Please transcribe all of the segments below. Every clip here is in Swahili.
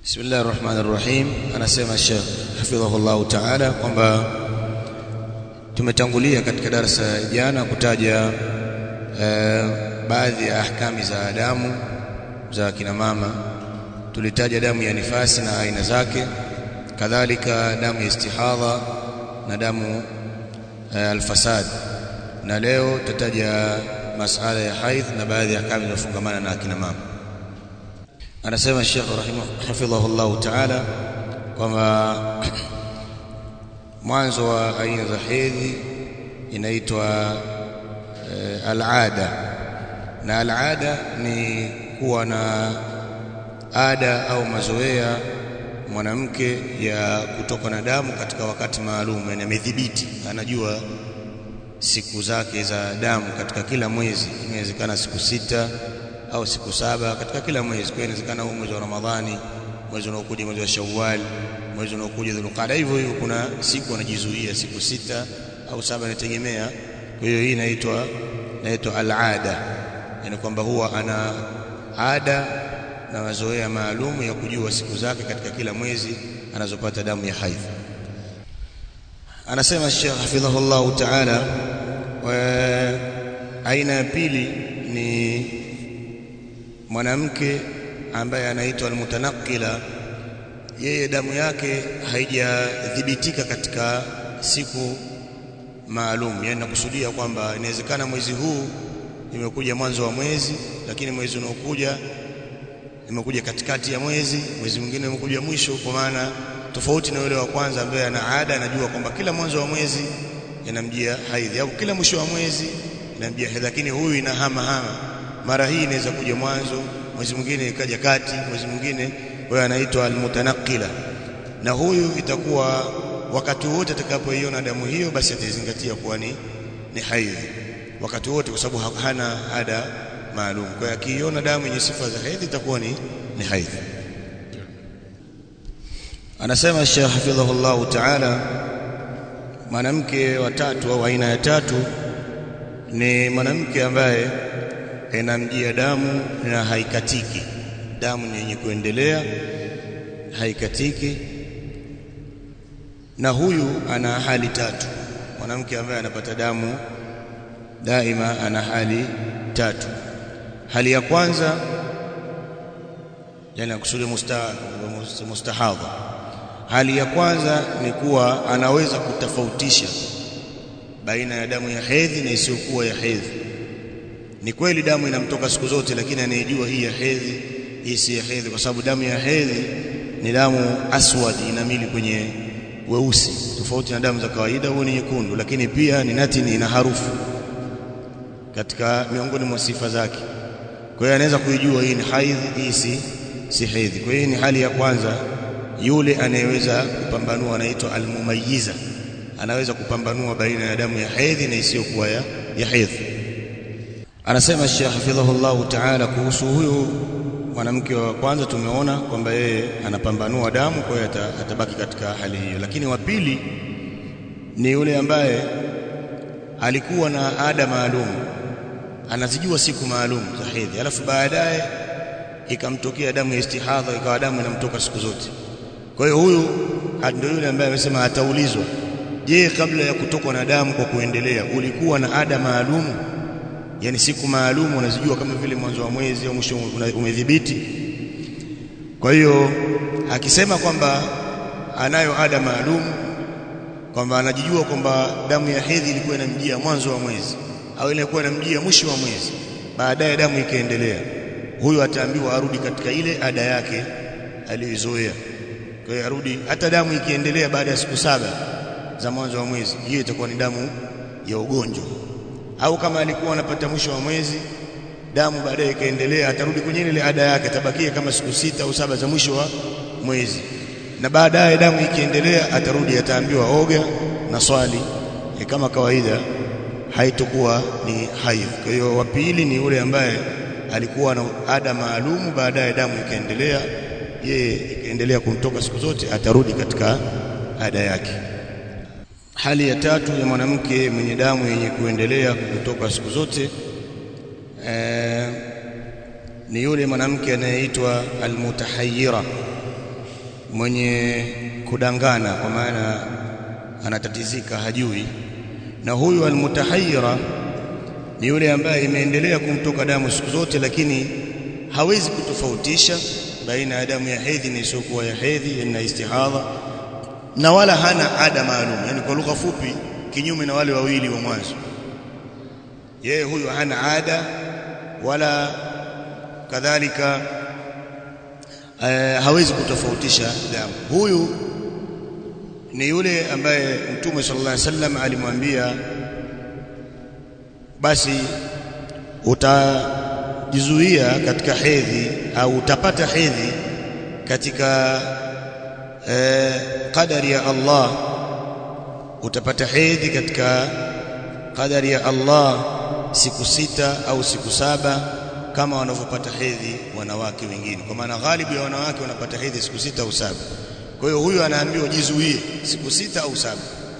Bismillah ar-Rahman ar-Rahim anasema Sheikh hafidhahullah ta'ala kwamba tumetangulia katika darasa jana kutaja eh, baadhi ya ahkami za damu za kina mama tulitaja damu ya nifasi na aina zake kadhalika damu ya istihadha na damu eh, alfasad na leo tutaja masala ya haidh na baadhi ya ahkami zinazofungamana na akina mama anasema Sheikh rahimahu hafidhahullah ta'ala kwamba mwanzo wa aina za hedhi inaitwa e, al-ada na al-ada ni kuwa na ada au mazoea mwanamke ya kutoka na damu katika wakati maalum yani amedhibiti anajua siku zake za damu katika kila mwezi inawezekana siku sita au siku saba katika kila mwezi kwa inawezekana huu mwezi wa Ramadhani mwezi unaokuja mwezi wa Shawwal mwezi unaokuja Dhulqaada hivyo hivyo kuna siku anajizuia siku sita au saba inategemea kwa hiyo hii inaitwa inaitwa al-ada yani kwamba huwa ana ada na mazoea maalum ya kujua siku zake katika kila mwezi anazopata damu ya haidh anasema Sheikh hafidhahullah ta'ala aina ya pili ni mwanamke ambaye anaitwa almutanakila yeye damu yake haijadhibitika katika siku maalum yani nakusudia kwamba inawezekana mwezi huu imekuja mwanzo wa mwezi lakini mwezi unaokuja imekuja katikati ya mwezi mwezi mwingine umekuja mwisho kwa maana tofauti na yule wa kwanza ambaye ana ada anajua kwamba kila mwanzo wa mwezi inamjia haidhi au kila mwisho wa mwezi inamjia haidhi lakini huyu inahama hama mara hii inaweza kuja mwanzo mwezi mwingine ikaja kati mwezi mwingine huyo anaitwa almutanakila na huyu itakuwa wakati wote atakapoiona damu hiyo basi atazingatia kuwa ni ni haidhi wakati wote kwa sababu hana ada maalum kwa hiyo akiiona damu yenye sifa za haidhi itakuwa ni ni haidhi anasema Sheikh hafidhahullah ta'ala mwanamke wa tatu au aina ya tatu ni mwanamke ambaye inamjia damu na haikatiki damu ni yenye kuendelea haikatiki na huyu ana hali tatu mwanamke ambaye anapata damu daima ana hali tatu hali ya kwanza yani akusudia musta, mustahadha hali ya kwanza ni kuwa anaweza kutofautisha baina ya damu ya hedhi na isiyokuwa ya hedhi ni kweli damu inamtoka siku zote lakini anayejua hii ya hedhi hii si ya hedhi kwa sababu damu ya hedhi ni damu aswad inamili kwenye weusi tofauti na damu za kawaida huwa ni nyekundu lakini pia ni natini ina harufu katika miongoni mwa sifa zake kwa hiyo anaweza kuijua hii ni haidhi hii si si hedhi kwa hiyo ni hali ya kwanza yule anayeweza kupambanua anaitwa almumayyiza anaweza kupambanua baina ya damu ya hedhi na isiyokuwa ya, ya hedhi anasema Sheikh hafidhahullah ta'ala kuhusu huyu mwanamke wa kwanza tumeona kwamba yeye anapambanua damu kwa hiyo atabaki katika hali hiyo lakini wa pili ni yule ambaye alikuwa na ada maalum anazijua siku maalum za hedhi alafu baadaye ikamtokea damu ya istihadha ikawa damu inamtoka siku zote kwa hiyo huyu ndio yule ambaye amesema ataulizwa je kabla ya kutokwa na damu kwa kuendelea ulikuwa na ada maalum yani siku maalum unazijua kama vile mwanzo wa mwezi au mwisho umedhibiti kwa hiyo akisema kwamba anayo ada maalum kwamba anajijua kwamba damu ya hedhi ilikuwa inamjia mwanzo wa mwezi au ilikuwa inamjia mwisho wa mwezi baadaye damu ikaendelea huyo ataambiwa arudi katika ile ada yake aliyozoea kwa hiyo arudi hata damu ikiendelea baada ya siku saba za mwanzo wa mwezi hiyo itakuwa ni damu ya ugonjwa au kama alikuwa anapata mwisho wa mwezi damu baadaye ikaendelea atarudi kwenye ile ada yake atabakia kama siku sita au saba za mwisho wa mwezi na baadaye damu ikiendelea atarudi ataambiwa oga na swali e kama kawaida haitokuwa ni haidh kwa hiyo wa pili ni yule ambaye alikuwa na ada maalumu baadaye damu ikaendelea yeye ikaendelea kumtoka siku zote atarudi katika ada yake hali ya tatu ya mwanamke mwenye damu yenye kuendelea kutoka siku zote e, ni yule mwanamke anayeitwa almutahayyira mwenye kudangana kwa maana anatatizika hajui na huyu almutahayyira ni yule ambaye imeendelea kumtoka damu siku zote lakini hawezi kutofautisha baina ya damu ya hedhi na isiyokuwa ya hedhi na istihadha na wala hana ada maalum yani kwa lugha fupi kinyume na wale wawili wa mwanzo yeye huyu hana ada wala kadhalika uh, hawezi kutofautisha damu huyu ni yule ambaye mtume sallallahu alaihi wasallam alimwambia basi utajizuia katika hedhi au utapata hedhi katika eh, qadari ya Allah utapata hedhi katika qadari ya Allah siku sita au siku saba kama wanavyopata hedhi wanawake wengine kwa maana ghalibu ya wanawake wanapata hedhi siku sita au saba kwa hiyo huyu anaambiwa jizuie siku sita au saba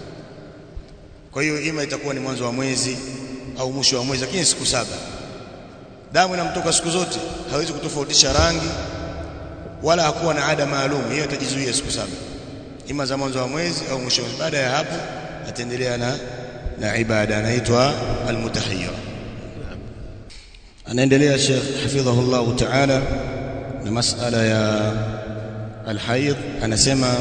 kwa hiyo ima itakuwa ni mwanzo wa mwezi au mwisho wa mwezi lakini siku saba damu inamtoka siku zote hawezi kutofautisha rangi wala hakuwa na ada maalum yeye atajizuia siku saba ima za mwanzo wa mwezi au mwisho baada ya hapo ataendelea na na ibada anaitwa almutahayyir anaendelea Sheikh hafidhahullah ta'ala na masala ya alhaid anasema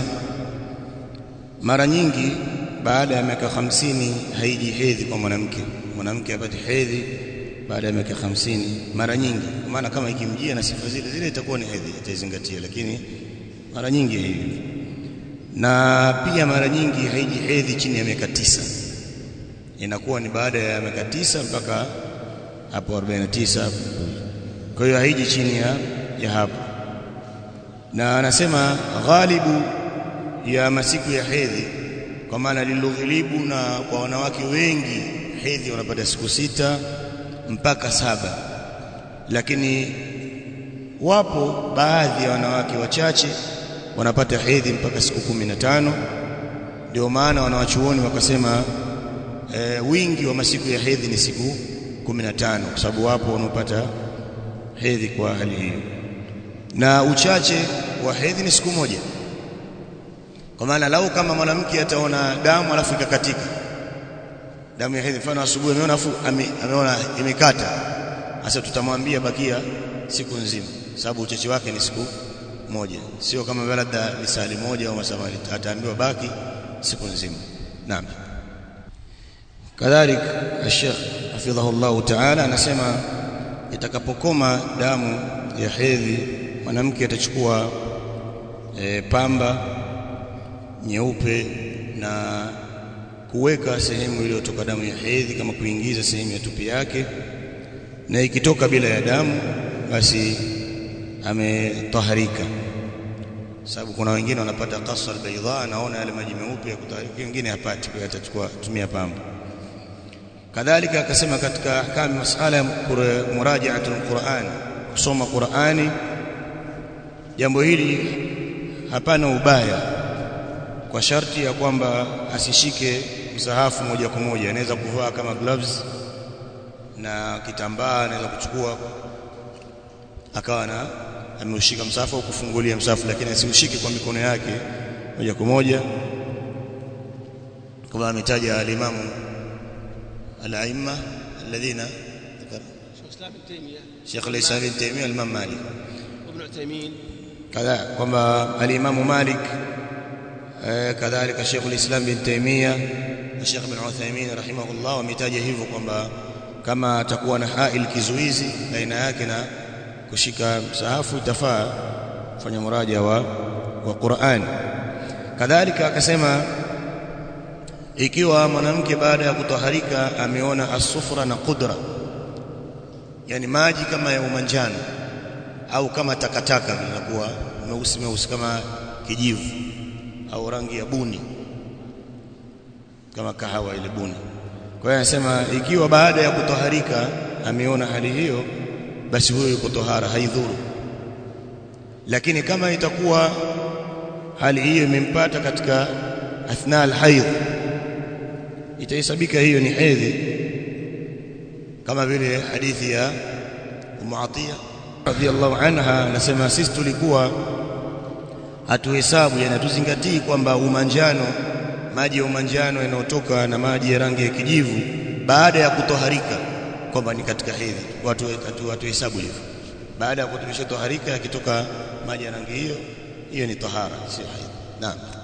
mara nyingi baada ya miaka hamsini haiji hedhi kwa mwanamke mwanamke apate hedhi baada ya miaka hamsini mara nyingi maana kama ikimjia na sifa zile zile itakuwa ni hedhi itaizingatia lakini mara nyingi hivi na pia mara nyingi haiji hedhi chini ya miaka tisa inakuwa ni baada ya miaka tisa mpaka hapo 49 kwa hiyo haiji chini ya, ya hapo na anasema ghalibu ya masiku ya hedhi kwa maana liloghilibu na kwa wanawake wengi hedhi wanapata siku sita mpaka saba lakini wapo baadhi ya wanawake wachache wanapata hedhi mpaka siku kumi na tano ndio maana wanawachuoni wakasema e, wingi wa masiku ya hedhi ni siku kumi na tano kwa sababu wapo wanaopata hedhi kwa hali hiyo na uchache wa hedhi ni siku moja kwa maana lau kama mwanamke ataona damu alafu ikakatika damu ya hedhi mfano asubuhi ameona afu ame, ameona imekata sasa tutamwambia bakia siku nzima sababu uchache wake ni siku moja sio kama labda ni sali moja au masaa mawili ataambiwa baki siku nzima naam kadhalik Sheikh hafidhahullah ta'ala anasema itakapokoma damu ya hedhi mwanamke atachukua e, pamba nyeupe na kuweka sehemu iliyotoka damu ya hedhi kama kuingiza sehemu ya tupi yake na ikitoka bila ya damu basi ametaharika sababu kuna wengine wanapata qasr albayda anaona yale maji meupe ya kutaharika wengine hapati kwa atachukua tumia pamba kadhalika akasema katika ahkam masala ya murajaatu alquran kusoma qurani jambo hili hapana ubaya kwa sharti ya kwamba asishike msahafu moja kwa moja anaweza kuvaa kama gloves na kitambaa anaweza kuchukua akawa na ameushika msahafu au kufungulia msahafu lakini asiushike kwa mikono yake moja kwa moja kama ametaja alimamu al-aimma alladhina Sheikh al-Islam ibn Taymiyyah al-Imam Malik وابن عثيمين kadha kwamba al-Imam Malik kadhalika Sheikh al-Islam ibn Taymiyyah na Sheikh ibn Uthaymeen rahimahullah wametaja hivyo kwamba kama atakuwa na hail kizuizi baina yake na kushika msahafu itafaa kufanya muraja wa wa Qur'an kadhalika akasema ikiwa mwanamke baada ya kutaharika ameona asufra na qudra yani maji kama ya umanjano au kama takataka vinakuwa meusi meusi kama kijivu au rangi ya buni kama kahawa ile buni kwa hiyo anasema ikiwa baada ya kutoharika ameona hali hiyo basi huyo yuko tohara haidhuru lakini kama itakuwa hali hiyo imempata katika athna alhaidh itahesabika hiyo ni hedhi kama vile hadithi ya Ummu Atiya radhiallahu anha anasema sisi tulikuwa hatuhesabu yani hatuzingatii kwamba umanjano maji ya umanjano yanayotoka na maji ya rangi ya kijivu baada ya kutoharika kwamba ni katika hedhi watu hatuhesabu hivyo baada ya kutumishwa toharika yakitoka maji ya rangi hiyo hiyo ni tahara sio hedhi naam